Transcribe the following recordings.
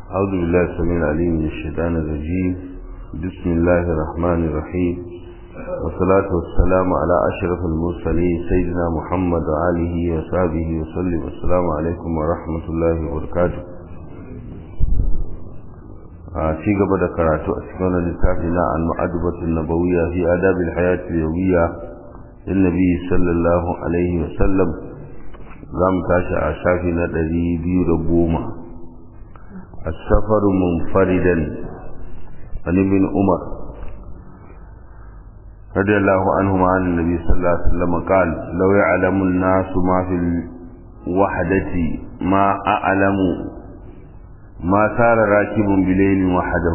أعوذ بالله السميع العليم من الشيطان الرجيم بسم الله الرحمن الرحيم والصلاة والسلام على أشرف المرسلين سيدنا محمد وآله وصحبه وسلم السلام عليكم ورحمة الله وبركاته ci gaba da karatu a cikin wani littafi na al-ma'adubatun nabawiyya fi adabil hayati yawiyya lin nabi sallallahu alaihi wa sallam zam tashi a shafi na 210 السفر منفردا عن ابن عمر رضي الله عنهما عن النبي صلى الله عليه وسلم قال لو يعلم الناس ما في الوحدة ما أعلم ما سار راكب بليل وحده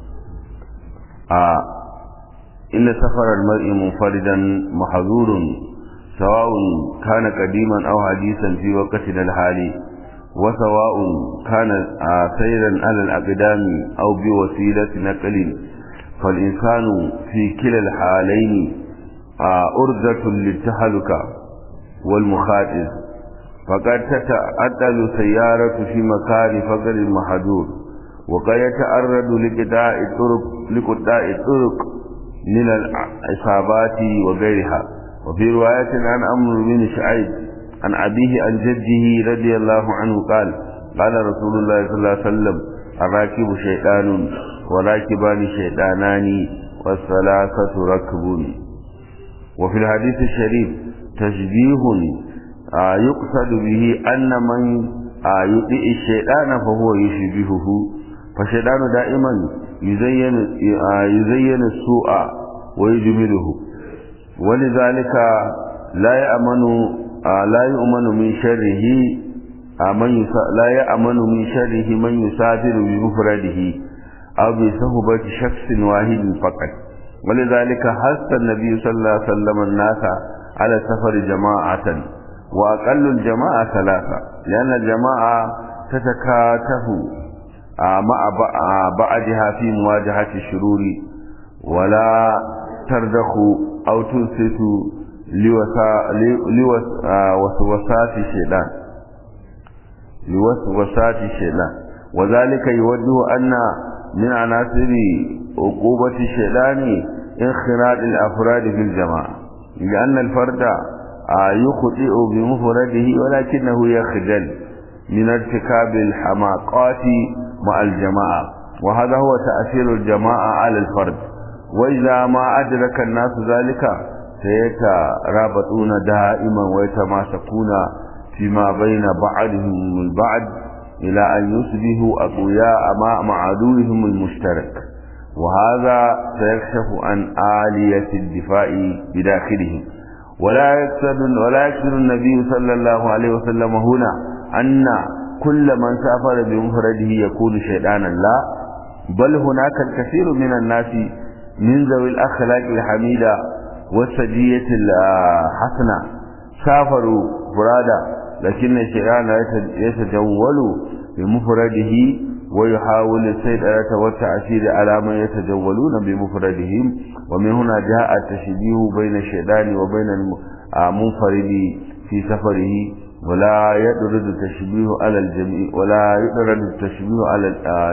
آه إن سفر المرء منفردا محظور سواء كان قديما أو حديثا في وقتنا الحالي وسواء كان سيرا على الأقدام أو بوسيلة نقل فالإنسان في كلا الحالين أرزة للتهلكة والمخاطر فقد تتعدل سيارة في مكان فقر المحظور وقد يتعرض لقطاع الطرق لقطاع الطرق من العصابات وغيرها وفي رواية عن أمر بن شعيب عن أبيه عن جده رضي الله عنه قال قال رسول الله صلى الله عليه وسلم الراكب شيطان وراكبان شيطانان والثلاثة ركب وفي الحديث الشريف تشبيه آه يقصد به أن من آه يطيع الشيطان فهو يشبهه فالشيطان دائما يزين, آه يزين السوء ويجمله ولذلك لا يأمن لا يؤمن من شره من لا يأمن من شره من يسافر بمفرده أو بصحبة شخص واحد فقط ولذلك حث النبي صلى الله عليه وسلم الناس على سفر جماعة وأقل الجماعة ثلاثة لأن الجماعة تتكاتف مع بعدها في مواجهة الشرور ولا تردخ أو تنسف لوسوسات الشيطان لوسوسات الشيطان وذلك يوجه أن من عناصر عقوبة الشيطان انخراط الأفراد في الجماعة لأن الفرد يخطئ بمفرده ولكنه يخجل من ارتكاب الحماقات مع الجماعة وهذا هو تأثير الجماعة على الفرد وإذا ما أدرك الناس ذلك سيترابطون دائما ويتماسكون فيما بين بعضهم البعض إلى أن يصبحوا أقوياء مع عدوهم المشترك وهذا سيكشف عن آلية الدفاع بداخلهم ولا يقصد ولا يقصد النبي صلى الله عليه وسلم هنا أن كل من سافر بمفرده يكون شيطانا لا بل هناك الكثير من الناس من ذوي الأخلاق الحميدة والسجية الحسنة سافروا فرادا لكن الشيطان يتجول بمفرده ويحاول السيطرة والتأثير على من يتجولون بمفردهم ومن هنا جاء التشبيه بين الشيطان وبين المنفرد في سفره ولا يدرد التشبيه على الجميع ولا يدرد التشبيه على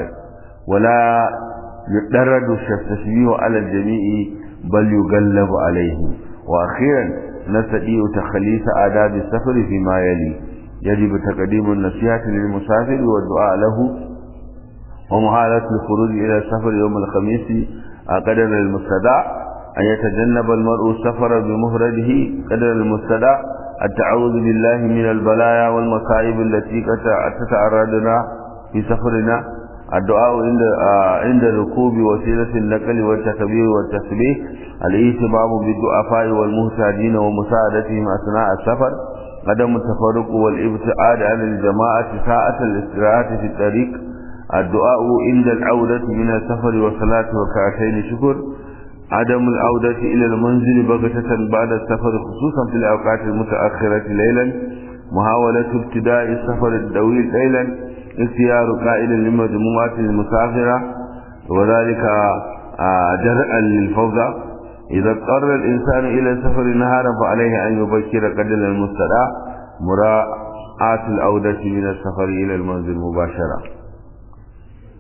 ولا يدرد التشبيه على الجميع بل يغلب عليه وأخيرا نستطيع تخليص آداب السفر فيما يلي يجب تقديم النصيحة للمسافر والدعاء له ومحالة الخروج إلى السفر يوم الخميس قدر المستدع أن يتجنب المرء السفر بمفرده قدر المستدع التعوذ بالله من البلايا والمصائب التي تتعرضنا في سفرنا الدعاء عند عند ركوب وسيلة النقل والتكبير والتسبيح الاهتمام بالضعفاء والمهتدين ومساعدتهم أثناء السفر عدم التفرق والابتعاد عن الجماعة ساعة الاستراحة في الطريق الدعاء عند العودة من السفر والصلاة وكعتين شكر عدم العودة إلى المنزل بغتة بعد السفر خصوصا في الأوقات المتأخرة ليلا محاولة ابتداء السفر الطويل ليلا اختيار قائد لمجموعة المسافرة وذلك درءا للفوضى إذا اضطر الإنسان إلى السفر نهارا فعليه أن يبكر قدر المستدعى مراعاة العودة من السفر إلى المنزل مباشرة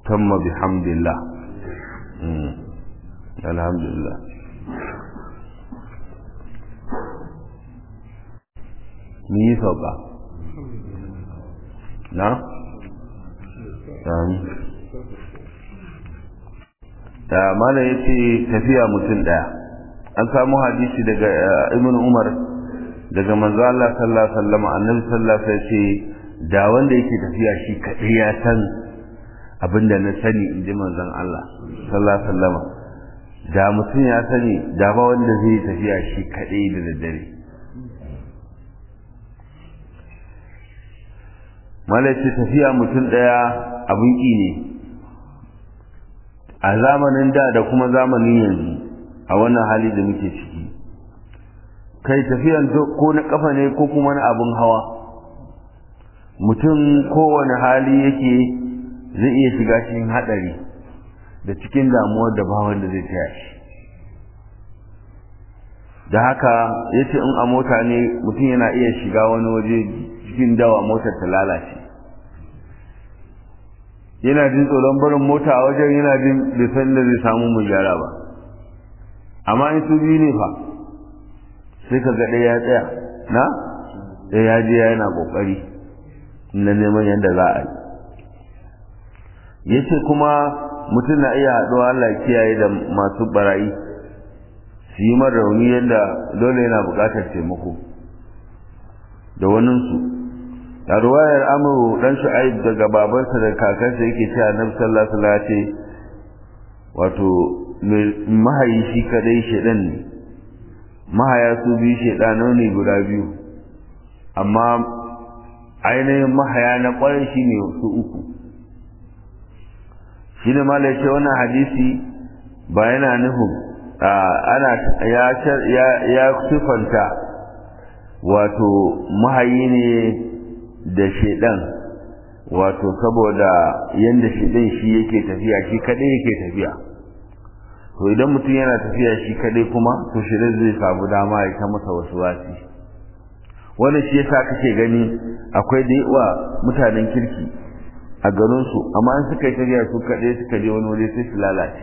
tamma bihamdillah alhamdulillah mun yi sauka na? da mana ya ce tafiya mutum ɗaya an samu hadisi daga ibn umar daga manzo Allah sallallahu alaihi wasallam annabi sallallahu alaihi wasallam ce da wanda yake tafiya shi kadai ya san abinda na sani inji manzon Allah sallallahu alaihi wasallam da mutum ya sani da ba wanda zai tafiya shi kadai da daddare malaci tafiya mutum daya abin ki ne a zamanin da da kuma zamanin yanzu a wannan hali da muke ciki kai tafiyan ko na kafa ne ko kuma na abin hawa mutum kowane hali yake zai iya shiga cikin hadari da cikin damuwar da ba wanda zai taya shi da haka yace in a mota ne mutum yana iya shiga wani waje cikin dawa motar ta lalace yana jin tsoron barin mota a wajen yana jin bai san da zai samu mu gyara ba amma in su biyu ne fa sai ka ga ɗaya ya tsaya na ɗaya ya je yana ƙoƙari na neman yadda za a yi ya ce kuma mutum na iya haɗuwa Allah kiyaye da masu barayi su yi mara rauni yadda dole yana buƙatar taimako da waninsu a ruwayar amuru dan shu'aib daga babansa da kakansa yake cewa annabi sallallahu alaihi wasallam ce wato mahayi shi kadai shedan ne mahaya su biyu shedano ne guda biyu amma ainihin mahaya na kwarai shi ne su uku shi ne ma ce wannan hadisi ba yana nufin ana ya ya sifanta wato mahayi ne da shedan wato saboda yanda shedan shi yake tafiya shi kadai yake tafiya to idan mutum yana tafiya shi kadai kuma to shedan zai samu dama ya ta masa wasu wasi wannan shi yasa kake gani akwai da yawa mutanen kirki a garin su amma an suka yi tafiya su kadai suka je wani waje sai su lalace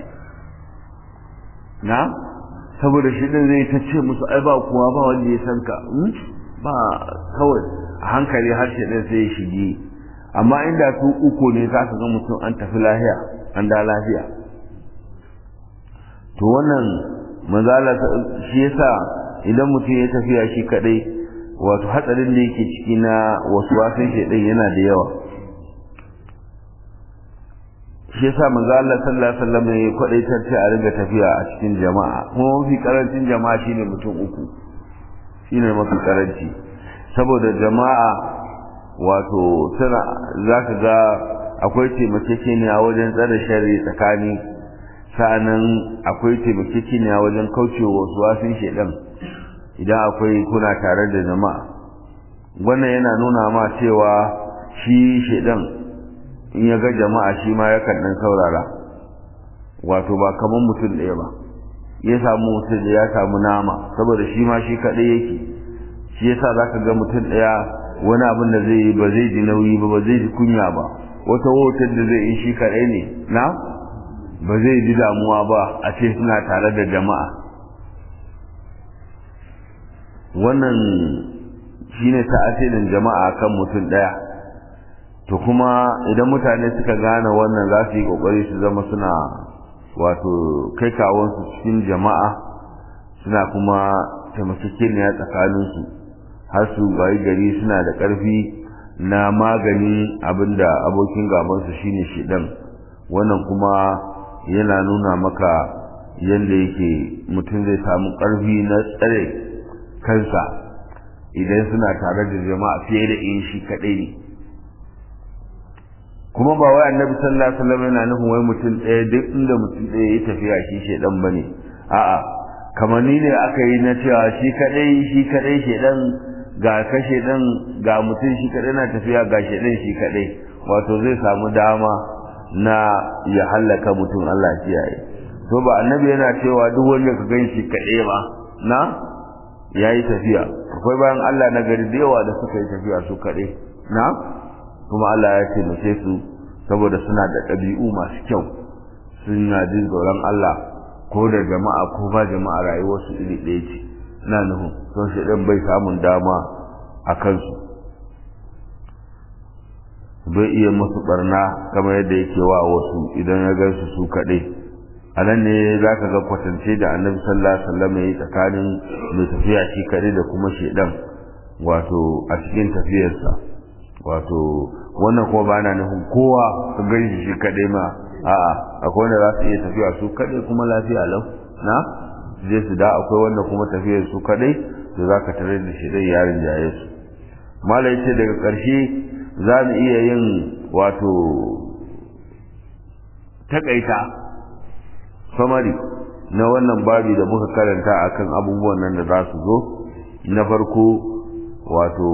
na saboda shedan zai ta ce musu ai ba kuwa ba wanda ya san ka ba kawai a hankali harshe ɗin sai ya shige amma inda su uku ne za ka ga mutum an tafi lahiya an da lafiya to wannan mazala shi yasa idan mutum ya tafiya shi kadai wato hatsarin da yake ciki na wasu wasan shaidan yana da yawa shi yasa manzo Allah sallallahu alaihi wasallam ya kwadaitar ce a riga tafiya a cikin jama'a kuma mafi karancin jama'a shine mutum uku shine mafi karanci saboda jama'a wato suna za ka ga akwai taimakekeniya wajen tsare shari tsakani sa'annan akwai taimakekeniya wajen kaucewa wasu wasun shedan idan akwai kuna tare da jama'a wannan yana nuna ma cewa shi shedan in ya ga jama'a shi ma yakan dan saurara wato ba kamar mutum ɗaya ba ya samu mutum da ya samu nama saboda shi ma shi kaɗai yake shi yasa zaka ga mutum daya wani abin da zai yi ba zai ji nauyi ba ba zai ji kunya ba wata hotar da zai yi shi kadai ne na ba zai ji damuwa ba a ce suna tare da jama'a wannan shine ta'asirin jama'a kan mutum daya to kuma idan mutane suka gane wannan za su yi kokari su zama suna wato kai kawonsu cikin jama'a suna kuma taimakekeniya tsakaninsu har su bayi gari suna da ƙarfi na magani abinda abokin gabansu shine shidan wannan kuma yana nuna maka yadda yake mutum zai samu ƙarfi na tsare kansa idan suna tare da jama'a fiye da in shi kaɗai ne kuma ba wai annabi sallallahu alaihi wasallam yana nufin wai mutum ɗaya duk inda mutum ɗaya ya tafiya shi shedan bane a'a kamar ni ne aka yi na cewa shi kadai shi kadai shedan ga kashe dan ga mutum shi kadai na tafiya ga shedan shi kadai wato zai samu dama na ya hallaka mutum Allah kiyaye to ba annabi yana cewa duk wanda ka gan shi kadai ba na yayi tafiya akwai bayan Allah na gari da yawa da suka yi tafiya su kadai na kuma Allah ya taimake su saboda suna da ɗabi'u masu kyau suna jin tsoron Allah ko da jama'a ko ba jama'a rayuwarsu iri ɗaya ce ina nufin son shi ɗan bai samun dama a kansu bai iya musu barna kamar yadda yake wa wasu idan ya gansu su kaɗai a nan ne za ka ga kwatance da annabi sallallahu alaihi wasallam ya yi tsakanin mai tafiya shi kaɗai da kuma shaidan wato a cikin tafiyarsa wato wannan kuma ba na nufin kowa su gan shi shi kaɗai ma a'a akwai wanda za su iya tafiya su kaɗai kuma lafiya lau na je su da akwai wanda kuma tafiyar su kaɗai da za ka tare da shaidan yarin jaye su malai ce daga ƙarshe za mu iya yin wato takaita samari na wannan babi da muka karanta akan abubuwan nan da za su zo na farko wato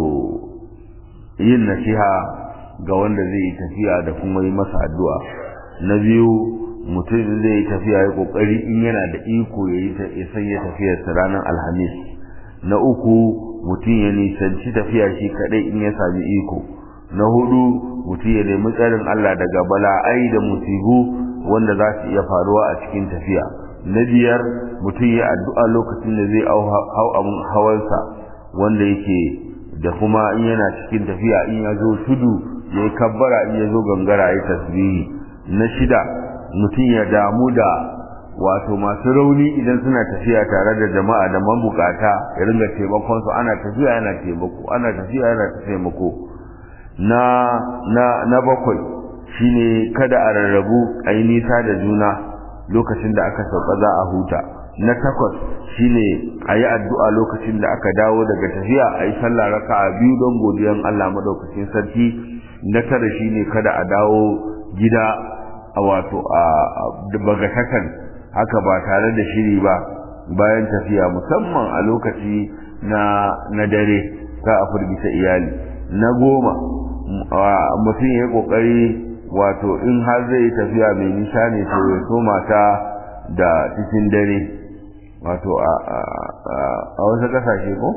yin nasiha ga wanda zai yi tafiya da kuma yi masa addu'a na biyu mutum zai yi tafiya ya kokari in yana da iko ya yi sanya tafiyarsa ranar alhamis na uku mutum ya nisanci tafiya shi kadai in ya sami iko na hudu mutum ya nemi tsarin Allah daga bala'ai da musibu wanda za su iya faruwa a cikin tafiya na biyar mutum ya addu'a lokacin da zai hau abin hawansa wanda yake da kuma in yana cikin tafiya in ya zo tudu ya yi kabbara in ya zo gangara ya tasbihi na shida mutum ya damu da wato masu rauni idan suna tafiya tare da jama'a da mabukata ya ringa taimakon su ana tafiya yana taimako ana tafiya yana taimako na na na bakwai shine kada a rarrabu a yi nisa da juna lokacin da aka sauka za a huta na takwas shine a yi addu'a lokacin da aka dawo daga tafiya a yi sallah raka'a biyu don godiyan Allah madaukakin sarki na tara shine kada a dawo gida a wato a bagatakan haka ba tare da shiri ba bayan tafiya musamman a lokaci na na dare ka a firgita iyali na goma mutum ya yi kokari wato in har zai yi tafiya mai nisa ne to ya so mata da cikin dare wato a wasu kasashe ko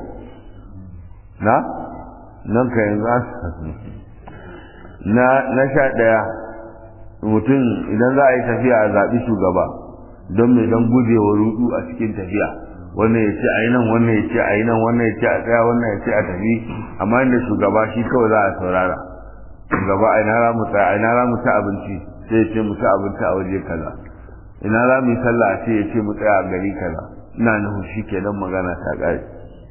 na nan ka yanzu na na sha ɗaya mutum idan za a yi tafiya a zaɓi shugaba don mai don gujewa rudu a cikin tafiya wannan ya ce a yi nan wannan ya ce a yi nan wannan ya ce a tsaya wannan ya ce a tafi amma inda shugaba shi kawai za a saurara shugaba a ina za mu tsaya a ina za mu ci abinci sai ya ce mu ci abinci a waje kaza ina za mu yi sallah a ce ya ce mu tsaya a gari kaza ina nufin shi kenan magana ta ƙare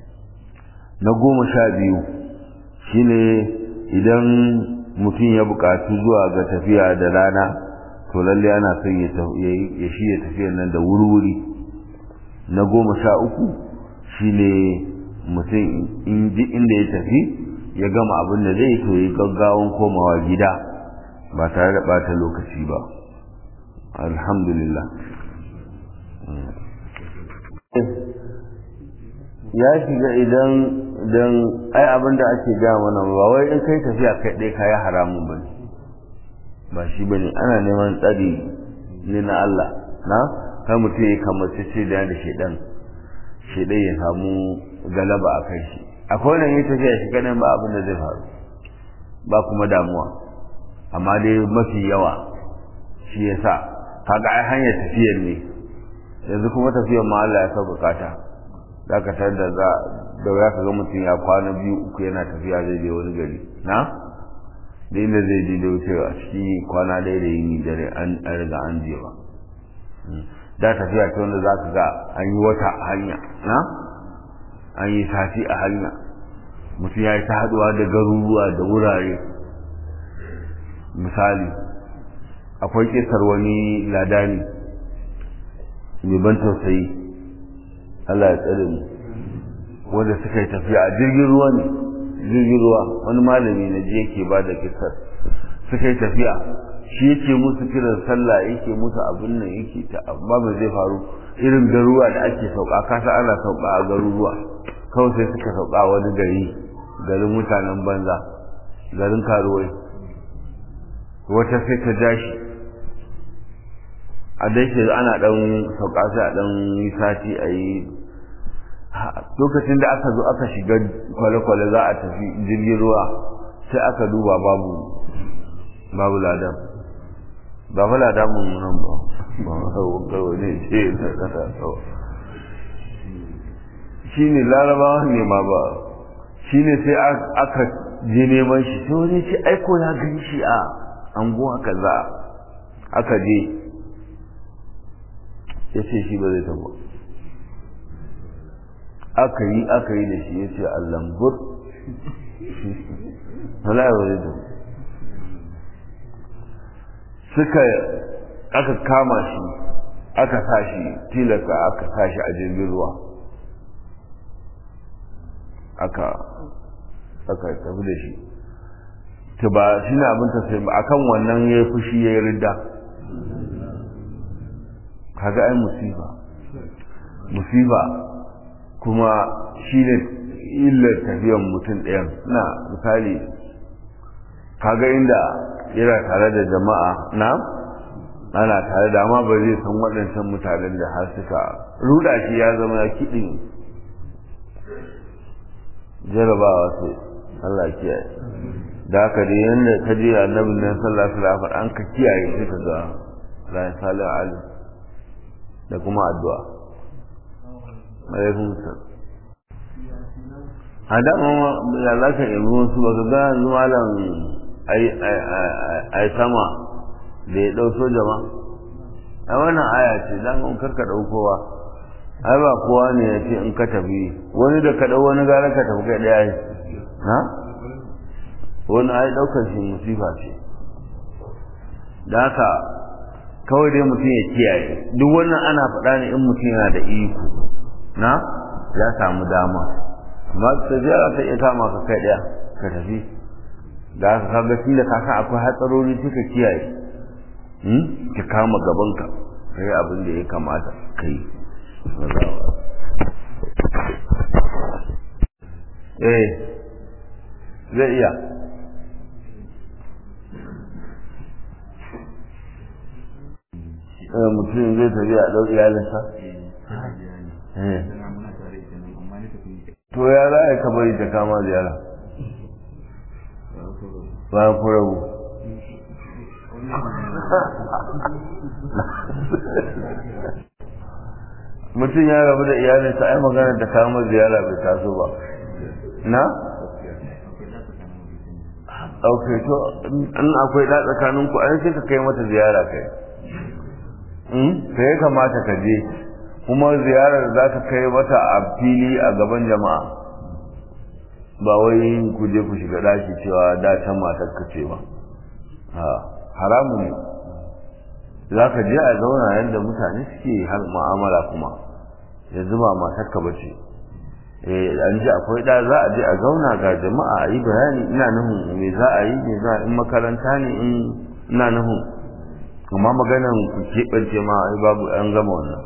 na goma sha biyu shine idan mutum ya buƙatu zuwa ga tafiya da rana to lalle ana son ya shi ya tafiya nan da wuri-wuri na goma sha uku shine mutum in ji inda ya tafi ya gama abin da zai to yi gaggawan komawa gida ba tare da ɓata lokaci ba alhamdulillah ya shiga idan don ai abin da ake gaya mana ba wai in kai tafiya kai ɗaya kayi haramun ba ba shi ba ne ana neman tsari ne na Allah na kai mutum ya kamace ce da da shaidan shaidan ya samu galaba a kai shi akwai wani yi tafiya shi kanan ba abin da zai faru ba kuma damuwa amma dai mafi yawa shi ya sa kaga ai hanyar tafiyar ne yanzu kuma tafiyar ma Allah ya sauƙaƙa ta za ka tar da za da ya ka ga mutum ya kwana biyu uku yana tafiya zai je wani gari na da inda zai je da wuce a cikin kwana ɗaya da yini dare an riga an je ba da tafiya ta wanda za ka ga an yi wata a hanya na an yi sati a hanya mutum ya yi ta haɗuwa da garuruwa da wurare misali akwai kisar wani ladani mai ban tausayi Allah ya tsare mu wanda suka yi tafiya a jirgin ruwa ne jirgin ruwa wani malami na ji yake ba da kisar suka yi tafiya shi yake musu kiran sallah yake musu abin nan yake ta amma ba zai faru irin garuruwa da ake sauka kasa ana sauka a garuruwa kawai sai suka sauka wani gari garin mutanen banza garin karuwai wata sai ta jashi a dai ana dan sauka sai a dan yi sati a yi lokacin da aka zo aka shiga kwale-kwale za a tafi jirgin ruwa sai aka duba babu babu ladan ba fala damun nan ba ba wani ce na kasa shi ne larabawa ne ma ba shi ne sai aka je neman shi sai wani ce aiko ya gan shi a anguwa kaza aka je ya ce shi ba zai tabo aka yi aka yi da shi ya ce allambur wala ya zai tabo suka aka kama shi aka sa shi tilasta aka sa shi a jirgin ruwa aka aka tafi da shi ta ba shi ne abin ta sai ba akan wannan ya yi fushi ya yi ridda kaga ai musiba musiba kuma shi ne illar tafiyan mutum ɗayan na misali kaga inda yana tare da jama'a na ana tare da amma ba zai san waɗancan mutanen da har suka ruda shi ya zama ya kiɗin jarabawa sai Allah kiyaye da haka dai yanda ka je annabin nan sallallahu alaihi wasallam an ka kiyaye sai ka ga la salih ali da kuma addu'a alaikum salam hada ma ya laka yi wasu ba ga yanzu malam ai sama da ya ɗau soja ma a wannan aya ce dan in karka ɗaukowa ai ba kowa ne ya ce in ka tafi wani da ka ɗau wani gara ka tafi kai ɗaya yi ha wani ai ɗaukar shi musifa ce da haka kawai dai mutum ya kiyaye duk wannan ana faɗa ne in mutum yana da iko na ya samu dama amma ta ziyara ta iya kama ka kai ɗaya ka tafi da haka kaga tun da ka san akwai hatsarori suka kiyaye ka kama gabanka ka yi abin da ya kamata ka yi eh zai iya mutum zai tafi a ɗau iyalinsa to ya za a yi kabari ta kama ziyara bayan ku rabu mutum ya rabu da iyalinsa ai magana da kama ziyara bai taso ba na? ok to in akwai da tsakanin ku an sai ka kai mata ziyara kai ka ya kamata ka je kuma ziyarar za ka kai mata a fili a gaban jama'a ba wai ku je ku shiga daki cewa da can matar ka ce ba haramu ne za ka je a zauna yadda mutane suke har mu'amala kuma yanzu ba matar ka bace eh an ji akwai da za a je a zauna ga jama'a a yi bayani ina nufin me za a yi me za a in makaranta ne in ina nufin amma maganan ku keɓance ma ai babu an gama wannan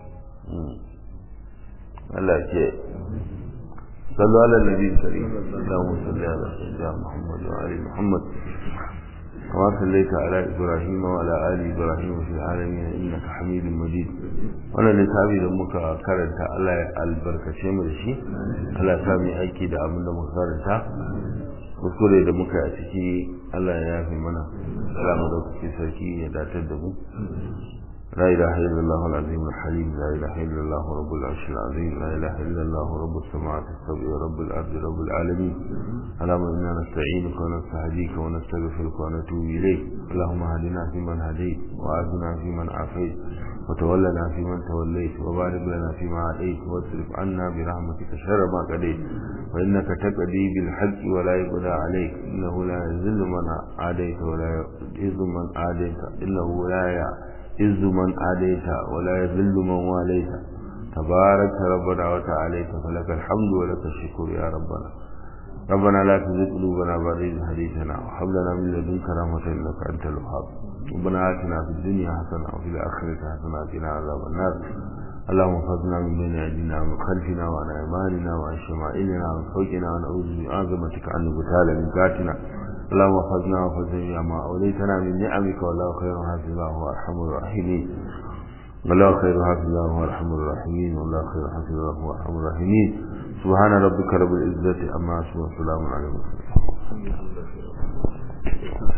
Allah ke صلوا على النبي الكريم اللهم صل على سيدنا محمد وعلى محمد كما صليت على إبراهيم وعلى آل إبراهيم في العالمين إنك حميد مجيد wannan littafi da muka karanta Allah ya albarkace mu da shi Allah ya sami aiki da abin da muka karanta kuskure da muka a ciki Allah ya yafe mana Allah mu da kuke sarki ya datar da mu لا إله إلا الله العظيم الحليم لا إله إلا الله رب العرش العظيم لا إله إلا الله رب السماوات السبع رب الأرض رب العالمين اللهم إنا نستعينك ونستهديك ونستغفرك ونتوب إليك اللهم هدنا فيمن هديت وآتنا فيمن عافيت وتولنا فيمن توليت وبارك لنا فيما عليت واصرف عنا برحمتك شر ما قضيت فإنك تقضي بالحق ولا يقضى عليك إنه لا يذل من عاديت ولا يعز من عاديت إنه لا يعز عز من آليت ولا يذل من واليت تبارك ربنا وتعاليت فلك الحمد ولك الشكر يا ربنا ربنا لا تزغ قلوبنا بعد إذ هديتنا وهب لنا من لدنك رحمة إنك أنت الوهاب ربنا آتنا في الدنيا حسنة وفي الآخرة حسنة وقنا عذاب النار اللهم احفظنا من بين أيدينا ومن خلفنا وعن أيماننا وعن شمائلنا وعن فوقنا ونعوذ بعظمتك أن نبتال من ذاتنا اللهم احفظنا واحفظ جميع ما أوليتنا من نعمك والله خير حافظا هو أرحم الراحمين والله خير حافظا هو أرحم الراحمين والله خير حافظا هو أرحم الراحمين سبحان ربك رب العزة أما يصفون وسلام على المرسلين